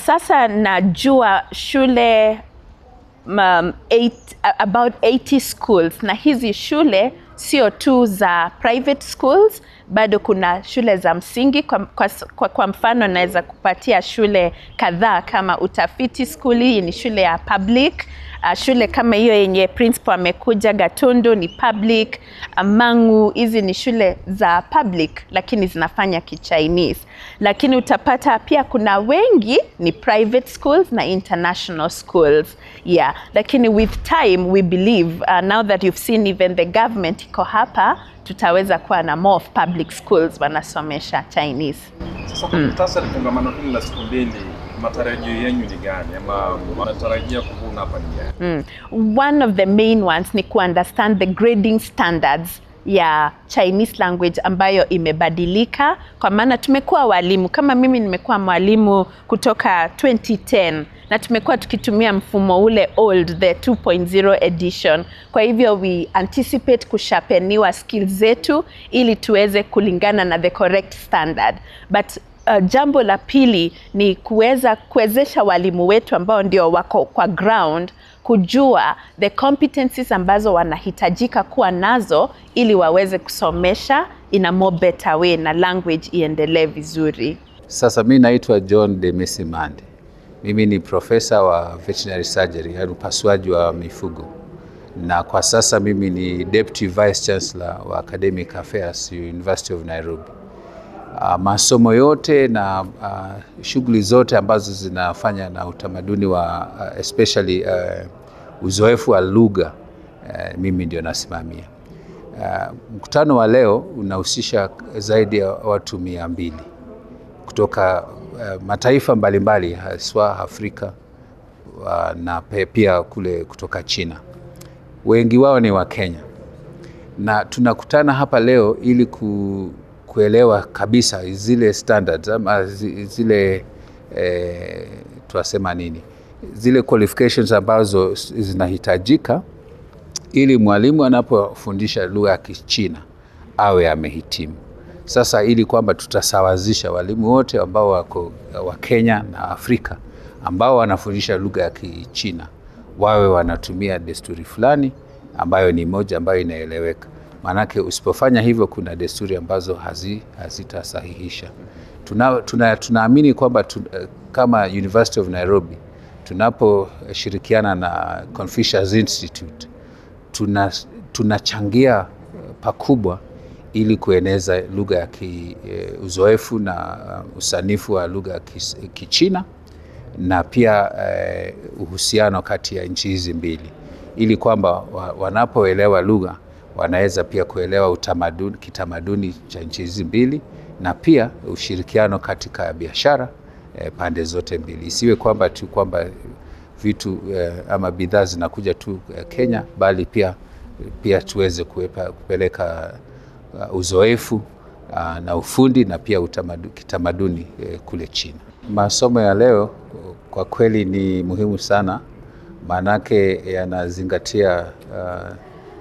sasa najua shule um, eight, about 80 schools na hizi shule sio tu za private schools bado kuna shule za msingi kwa, kwa, kwa, kwa mfano naweza kupatia shule kadhaa kama utafiti school hii ni shule ya public uh, shule kama hiyo yenye principal amekuja gatundu ni public mangu hizi ni shule za public lakini zinafanya kichinese lakini utapata pia kuna wengi ni private schools na international schools yeah lakini with time we believe uh, now that you've seen even the government iko hapa tutaweza kuwa na more of public schools wanasomesha chinese Sasa kwa muhtasari, kongamano hili la siku mbili, matarajio yenyu ni gani, ama wanatarajia kuvuna hapa ni gani? Mm. One of the main ones ni kuunderstand the grading standards ya Chinese language ambayo imebadilika, kwa maana tumekuwa walimu, kama mimi nimekuwa mwalimu kutoka 2010 na tumekuwa tukitumia mfumo ule old the 2.0 edition. Kwa hivyo we anticipate kushapeniwa skills zetu ili tuweze kulingana na the correct standard but uh, jambo la pili ni kuweza kuwezesha walimu wetu ambao ndio wako kwa ground kujua the competencies ambazo wanahitajika kuwa nazo ili waweze kusomesha in a more better way na language iendelee vizuri. Sasa mi naitwa John Demesi Mande. Mimi ni profesa wa veterinary surgery, yaani upasuaji wa mifugo, na kwa sasa mimi ni deputy vice chancellor wa academic affairs University of Nairobi. Uh, masomo yote na uh, shughuli zote ambazo zinafanya na utamaduni wa uh, especially uh, uzoefu wa lugha uh, mimi ndio nasimamia. Uh, mkutano wa leo unahusisha zaidi ya watu mia mbili kutoka uh, mataifa mbalimbali haswa Afrika uh, na pe- pia kule kutoka China. Wengi wao ni wa Kenya na tunakutana hapa leo ili ku, kuelewa kabisa zile standards ama zi- zile eh, tunasema nini, zile qualifications ambazo s- zinahitajika ili mwalimu anapofundisha lugha ya Kichina awe amehitimu. Sasa ili kwamba tutasawazisha walimu wote ambao wako wa Kenya na Afrika ambao wanafundisha lugha ya Kichina wawe wanatumia desturi fulani ambayo ni moja ambayo inaeleweka. Maanake usipofanya hivyo, kuna desturi ambazo hazi, hazitasahihisha. Tuna, tuna, tunaamini kwamba tu, kama University of Nairobi tunaposhirikiana na Confucius Institute tuna tunachangia pakubwa ili kueneza lugha ya ki, e, uzoefu na uh, usanifu wa lugha ya kis- Kichina na pia eh, uhusiano kati ya nchi hizi mbili ili kwamba wa, wanapoelewa lugha wanaweza pia kuelewa utamaduni, kitamaduni cha nchi hizi mbili na pia ushirikiano katika biashara eh, pande zote mbili. Isiwe kwamba tu kwamba vitu eh, ama bidhaa zinakuja tu eh, Kenya bali pia pia tuweze kuepa, kupeleka uh, uzoefu uh, na ufundi na pia utamadu, kitamaduni eh, kule China. Masomo ya leo kwa kweli ni muhimu sana, maanake yanazingatia uh,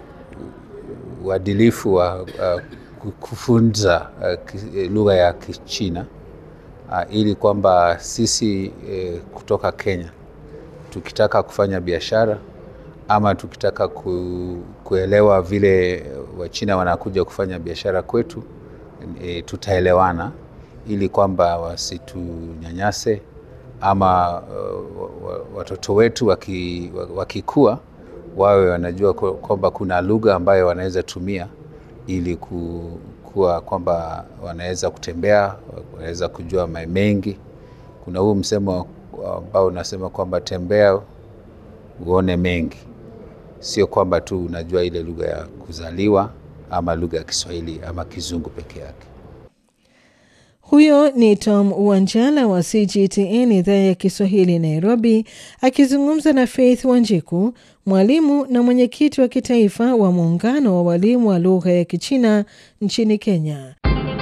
uadilifu wa uh, kufunza uh, ki- lugha ya Kichina uh, ili kwamba sisi eh, kutoka Kenya tukitaka kufanya biashara ama tukitaka ku, kuelewa vile Wachina wanakuja kufanya biashara kwetu e, tutaelewana ili kwamba wasitunyanyase ama uh, wa- watoto wetu waki, wakikua wawe wanajua kwa- kwamba kuna lugha ambayo wanaweza tumia ili ku, kuwa kwamba wanaweza kutembea, wanaweza kujua ma- mengi. Kuna huu msemo ambao unasema kwamba tembea uone mengi, sio kwamba tu unajua ile lugha ya kuzaliwa ama lugha ya Kiswahili ama Kizungu peke yake. Huyo ni Tom Wanjala wa CGTN idhaa ya Kiswahili Nairobi, akizungumza na Faith Wanjiku, mwalimu na mwenyekiti wa kitaifa wa muungano wa walimu wa lugha ya Kichina nchini Kenya.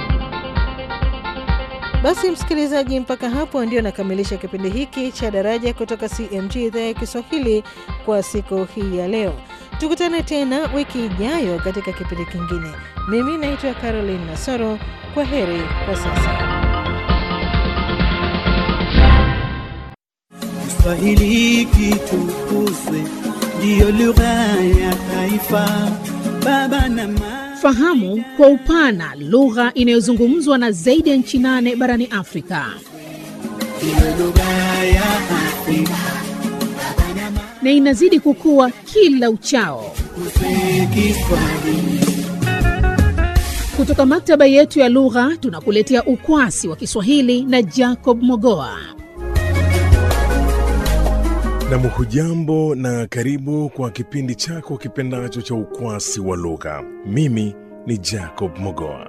Basi msikilizaji, mpaka hapo ndio nakamilisha kipindi hiki cha Daraja kutoka CMG idhaa ya Kiswahili kwa siku hii ya leo. Tukutane tena wiki ijayo katika kipindi kingine. Mimi naitwa Caroline Nasoro. Kwa heri kwa sasa. Kiswahili kitukuzwe, ndiyo lugha ya taifa. Baba na mama, Fahamu kwa upana lugha inayozungumzwa na zaidi ya nchi nane barani Afrika. ndiyo lugha ya Afrika. na inazidi kukua kila uchao. Tukuzwe Kiswahili. Kutoka maktaba yetu ya lugha tunakuletea ukwasi wa Kiswahili na Jacob Mogoa. Nam, hujambo na karibu kwa kipindi chako kipendacho cha ukwasi wa lugha. Mimi ni Jacob Mogoa.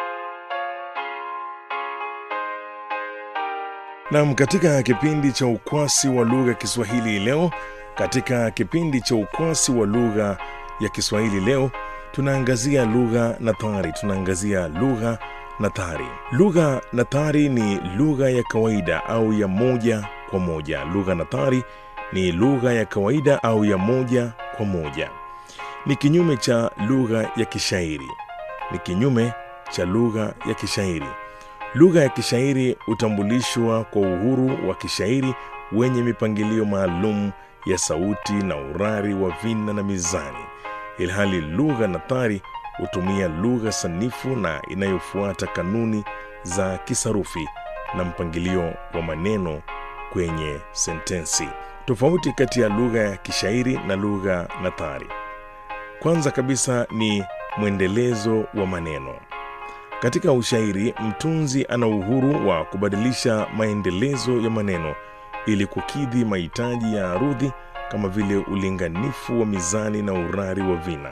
Nam, katika kipindi cha ukwasi wa lugha Kiswahili leo, katika kipindi cha ukwasi wa lugha ya Kiswahili leo, tunaangazia lugha nathari. Tunaangazia lugha nathari. Lugha nathari ni lugha ya kawaida au ya moja kwa moja. Lugha nathari ni lugha ya kawaida au ya moja kwa moja. Ni kinyume cha lugha ya kishairi. Ni kinyume cha lugha ya kishairi. Lugha ya kishairi hutambulishwa kwa uhuru wa kishairi wenye mipangilio maalum ya sauti na urari wa vina na mizani, ilhali lugha nathari hutumia lugha sanifu na inayofuata kanuni za kisarufi na mpangilio wa maneno kwenye sentensi. Tofauti kati ya lugha ya kishairi na lugha nathari, kwanza kabisa ni mwendelezo wa maneno. Katika ushairi, mtunzi ana uhuru wa kubadilisha maendelezo ya maneno ili kukidhi mahitaji ya arudhi kama vile ulinganifu wa mizani na urari wa vina.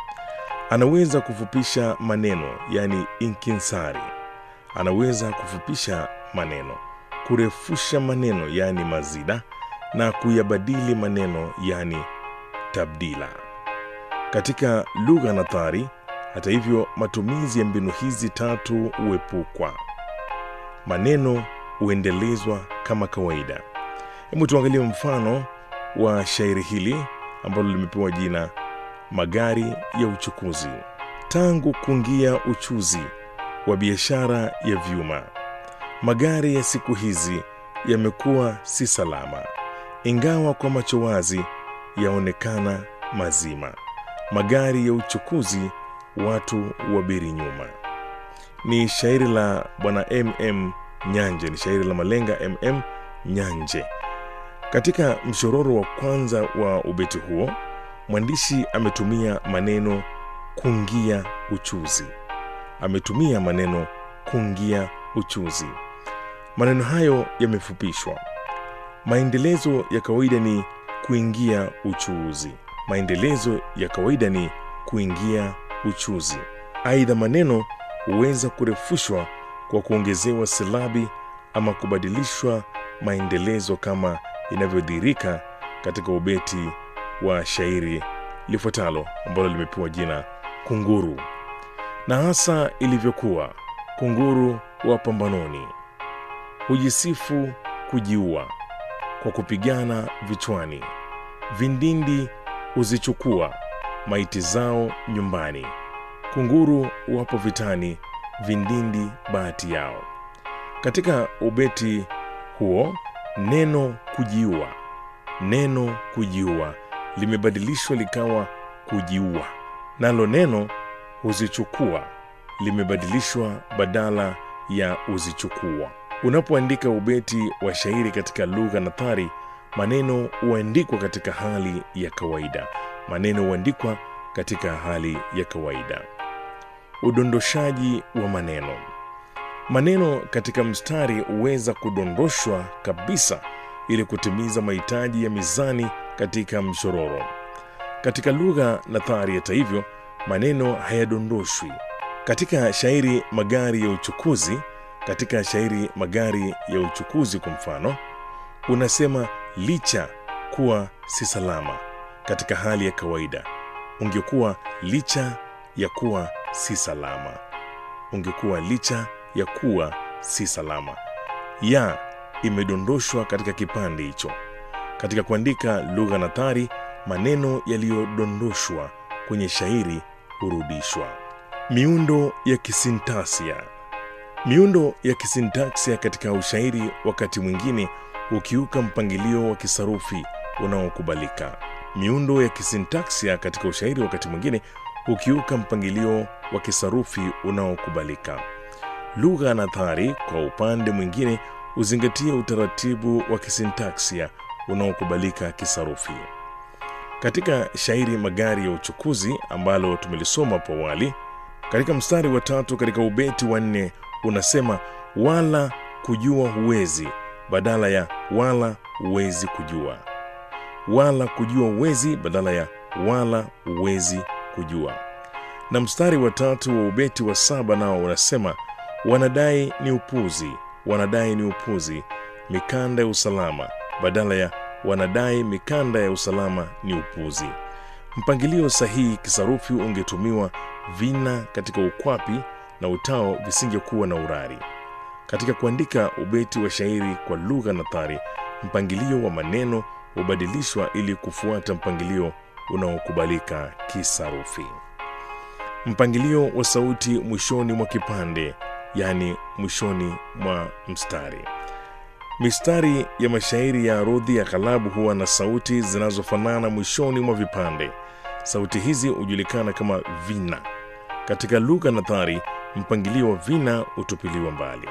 Anaweza kufupisha maneno, yani inkinsari. Anaweza kufupisha maneno, kurefusha maneno, yani mazida, na kuyabadili maneno, yani tabdila. Katika lugha nathari, hata hivyo, matumizi ya mbinu hizi tatu huepukwa. Maneno huendelezwa kama kawaida. Hebu tuangalie mfano wa shairi hili ambalo limepewa jina Magari ya Uchukuzi. Tangu kuingia uchuzi wa biashara ya vyuma, magari ya siku hizi yamekuwa si salama, ingawa kwa macho wazi yaonekana mazima. Magari ya uchukuzi watu wabiri nyuma. Ni shairi la bwana MM Nyanje, ni shairi la malenga MM Nyanje. Katika mshororo wa kwanza wa ubeti huo, mwandishi ametumia maneno kungia uchuzi. Ametumia maneno kungia uchuzi. Maneno hayo yamefupishwa. Maendelezo ya kawaida ni kuingia uchuuzi. Maendelezo ya kawaida ni kuingia uchuzi. Aidha, maneno huweza kurefushwa kwa kuongezewa silabi ama kubadilishwa maendelezo kama inavyodhihirika katika ubeti wa shairi lifuatalo ambalo limepewa jina Kunguru. Na hasa ilivyokuwa kunguru wa pambanoni, hujisifu kujiua kwa kupigana vichwani, vindindi huzichukua maiti zao nyumbani. Kunguru wapo vitani, vindindi bahati yao. Katika ubeti huo neno kujiua, neno kujiua limebadilishwa likawa kujiua, nalo neno huzichukua limebadilishwa badala ya uzichukua. Unapoandika ubeti wa shairi katika lugha nathari, maneno huandikwa katika hali ya kawaida. Maneno huandikwa katika hali ya kawaida. Udondoshaji wa maneno. Maneno katika mstari huweza kudondoshwa kabisa ili kutimiza mahitaji ya mizani katika mshororo. Katika lugha nathari, hata hivyo, maneno hayadondoshwi. Katika shairi magari ya uchukuzi, katika shairi magari ya uchukuzi kwa mfano, unasema licha kuwa si salama. Katika hali ya kawaida ungekuwa licha ya kuwa si salama, ungekuwa licha ya kuwa si salama. Ya imedondoshwa katika kipande hicho. Katika kuandika lugha nathari, maneno yaliyodondoshwa kwenye shairi hurudishwa. Miundo ya kisintaksia. Miundo ya kisintaksia katika ushairi wakati mwingine hukiuka mpangilio wa kisarufi unaokubalika. Miundo ya kisintaksia katika ushairi wakati mwingine hukiuka mpangilio wa kisarufi unaokubalika. Lugha nathari kwa upande mwingine huzingatia utaratibu wa kisintaksia unaokubalika kisarufi. Katika shairi Magari ya Uchukuzi ambalo tumelisoma hapo awali, katika mstari wa tatu katika ubeti wa nne unasema wala kujua huwezi badala ya wala huwezi kujua, wala kujua huwezi badala ya wala huwezi kujua. Na mstari wa tatu wa ubeti wa saba nao unasema wanadai ni upuzi, wanadai ni upuzi, mikanda ya usalama badala ya wanadai mikanda ya usalama ni upuzi. Mpangilio sahihi kisarufi ungetumiwa vina katika ukwapi na utao visingekuwa na urari. Katika kuandika ubeti wa shairi kwa lugha nathari, mpangilio wa maneno hubadilishwa ili kufuata mpangilio unaokubalika kisarufi. Mpangilio wa sauti mwishoni mwa kipande, yaani mwishoni mwa mstari. Mistari ya mashairi ya arudhi ya ghalabu huwa na sauti zinazofanana mwishoni mwa vipande. Sauti hizi hujulikana kama vina. Katika lugha nathari, mpangilio wa vina hutupiliwa mbali.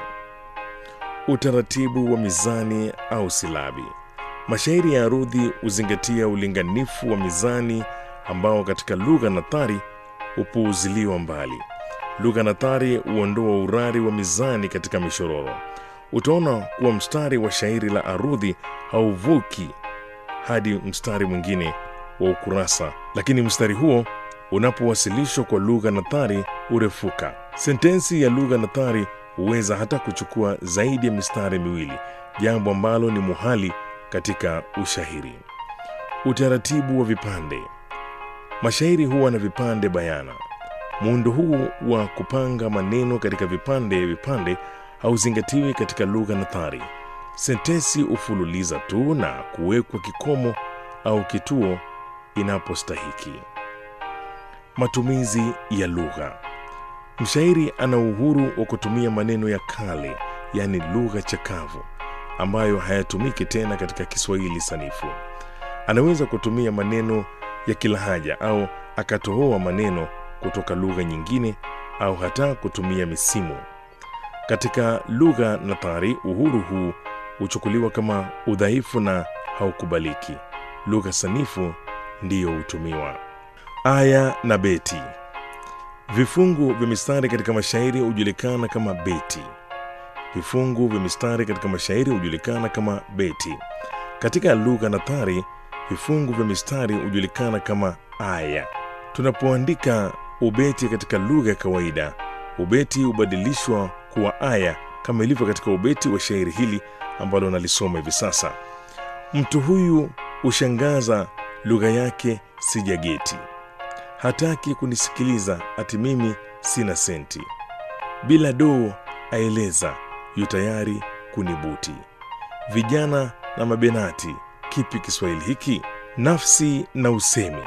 Utaratibu wa mizani au silabi. Mashairi ya arudhi huzingatia ulinganifu wa mizani ambao katika lugha nathari hupuuziliwa mbali. Lugha nathari huondoa urari wa mizani katika mishororo. Utaona kuwa mstari wa shairi la arudhi hauvuki hadi mstari mwingine wa ukurasa, lakini mstari huo unapowasilishwa kwa lugha nathari hurefuka. Sentensi ya lugha nathari huweza hata kuchukua zaidi ya mistari miwili, jambo ambalo ni muhali katika ushahiri. Utaratibu wa vipande. Mashairi huwa na vipande bayana. Muundo huu wa kupanga maneno katika vipande vipande hauzingatiwi katika lugha nathari. Sentensi hufululiza tu na kuwekwa kikomo au kituo inapostahiki. Matumizi ya lugha. Mshairi ana uhuru wa kutumia maneno ya kale, yaani lugha chakavu, ambayo hayatumiki tena katika Kiswahili sanifu. Anaweza kutumia maneno ya kilahaja au akatohoa maneno kutoka lugha nyingine au hata kutumia misimu. Katika lugha nathari, uhuru huu huchukuliwa kama udhaifu na haukubaliki. Lugha sanifu ndiyo hutumiwa. Aya na beti. Vifungu vya mistari katika mashairi hujulikana kama beti. Vifungu vya mistari katika mashairi hujulikana kama beti. Katika lugha nathari, vifungu vya mistari hujulikana kama aya. Tunapoandika ubeti katika lugha ya kawaida, ubeti hubadilishwa kuwa aya kama ilivyo katika ubeti wa shairi hili ambalo nalisoma hivi sasa. Mtu huyu hushangaza, lugha yake sijageti, hataki kunisikiliza, ati mimi sina senti, bila doo aeleza, yu tayari kunibuti. Vijana na mabenati, kipi Kiswahili hiki? Nafsi na usemi.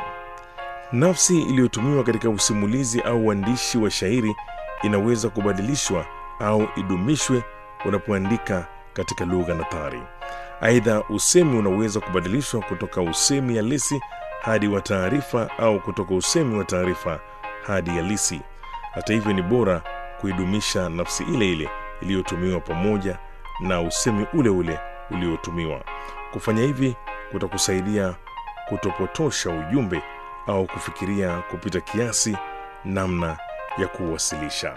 Nafsi iliyotumiwa katika usimulizi au uandishi wa shairi inaweza kubadilishwa au idumishwe unapoandika katika lugha nathari. Aidha, usemi unaweza kubadilishwa kutoka usemi halisi hadi wa taarifa au kutoka usemi wa taarifa hadi halisi. Hata hivyo, ni bora kuidumisha nafsi ile ile iliyotumiwa pamoja na usemi ule ule uliotumiwa. Kufanya hivi kutakusaidia kutopotosha ujumbe au kufikiria kupita kiasi namna ya kuwasilisha.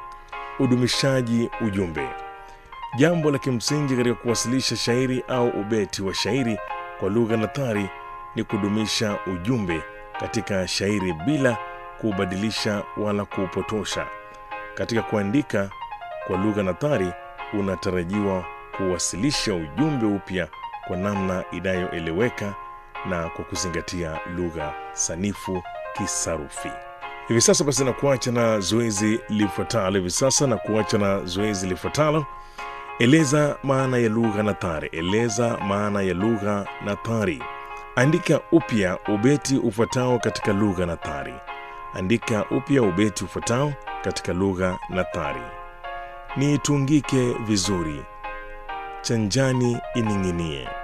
Udumishaji ujumbe. Jambo la kimsingi katika kuwasilisha shairi au ubeti wa shairi kwa lugha nathari ni kudumisha ujumbe katika shairi bila kuubadilisha wala kuupotosha. Katika kuandika kwa lugha nathari, unatarajiwa kuwasilisha ujumbe upya kwa namna inayoeleweka na kwa kuzingatia lugha sanifu kisarufi. Hivi sasa basi, na kuacha na zoezi lifuatalo. Hivi sasa na kuacha na zoezi lifuatalo. Eleza maana ya lugha nathari. Eleza maana ya lugha nathari. Andika upya ubeti ufuatao katika lugha nathari. Andika upya ubeti ufuatao katika lugha nathari. Niitungike vizuri, cha njani ining'inie.